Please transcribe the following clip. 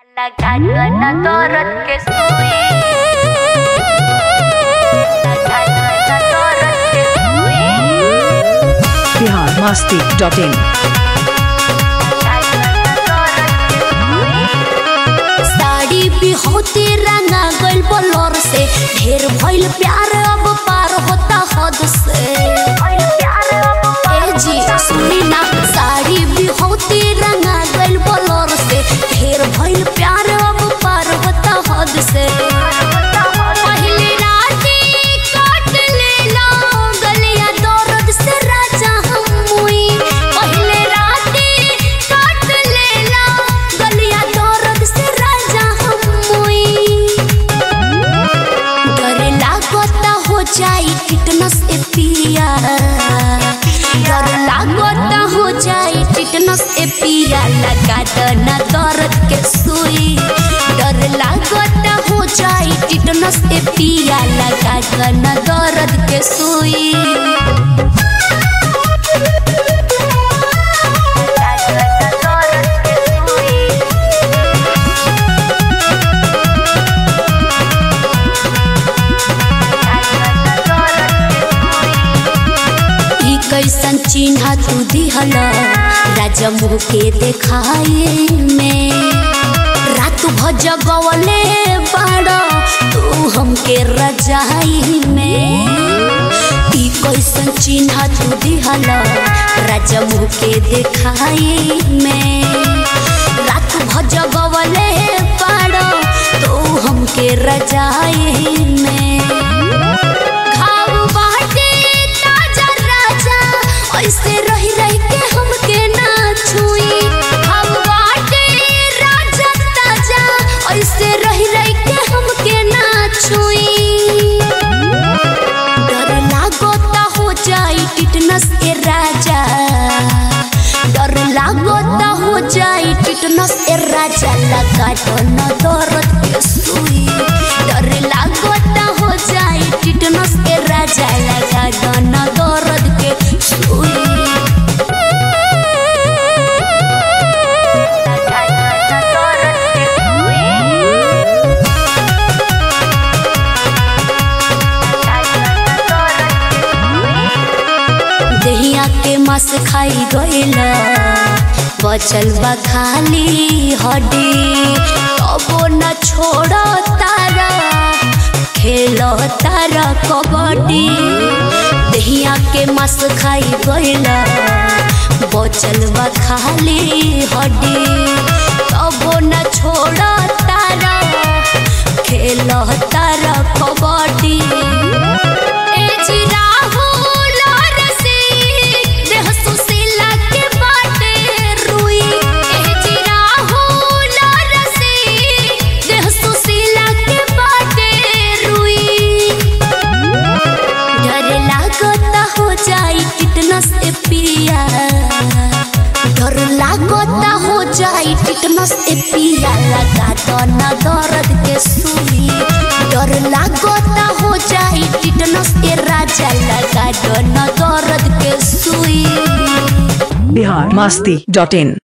La ganadora que soy. La ganadora que soy. Bihar Masti dot in La ganadora que soy. Sari भी होती रंगा गइल बलर से ढेर भइल प्यार अब पार होता हद से Hoy lo प्यार अब ए जी सुनी ना साड़ी भी होती रंगा गइल बलर से ढेर भइल प्यार अब पार होता हद से पहली राती काट लेला गलिया दर्द से राजा हम मुई पहले राती काट लेला गलिया दर्द से राजा हम मुई डर लागता हो जाई टिटनस ए पिया डर लागता हो जाई टिटनस ए पिया लगा दना दर्द के सुई डर लागता हो जाई टिटनस ए पिया लगा दना दर्द के सुई La ganadora que soy. La ganadora que soy. ई कैसन चिन्ह तू दिहल राजा मुँह के देखाए में रात भज गवले बाड़ तू हमके रजाई में ई कैसन चिन्ह तू दिहल राजा मुँह के देखाए में रात भज गवले बाड़ तू हमके रजाई में घाव बाटे ताजा राजा ऐसे रही रही के हमके ना छुई घाव बाटे राजा ताजा ऐसे रही रही के हमके ना छुई डर लागोता हो जाई टिटनस ए राजा डर लागोता हो जाई टिटनस ए राजा लगा तो न दर्द के सुई डर लागोता हो जाई टिटनस ए राजा लगा तो न दर्द के सुई La ganadora que soy. La ganadora que soy. दहिया के मस खाई गइला बचल बा खाली हड्डी कबो न छोड़ तारा खेल तारा कबड्डी दहिया के मस खाई गइला बचल बा खाली हड्डी कबो न छोड़ तारा खेल तारा कबड्डी ए जी राहुल रसिक, देह सुशीला के बाटे रुई। ए जी राहुल रसिक, देह सुशीला के बाटे रुई। डर लागता हो जाई टिटनस ए पिया डर लागता हो जाई टिटनस ए पिया लगा तो न दर्द के सुई डर लागता हो जाई टिटनस ए राजा लगा तो न दर्द के सुई बिहार मस्ती डॉट इन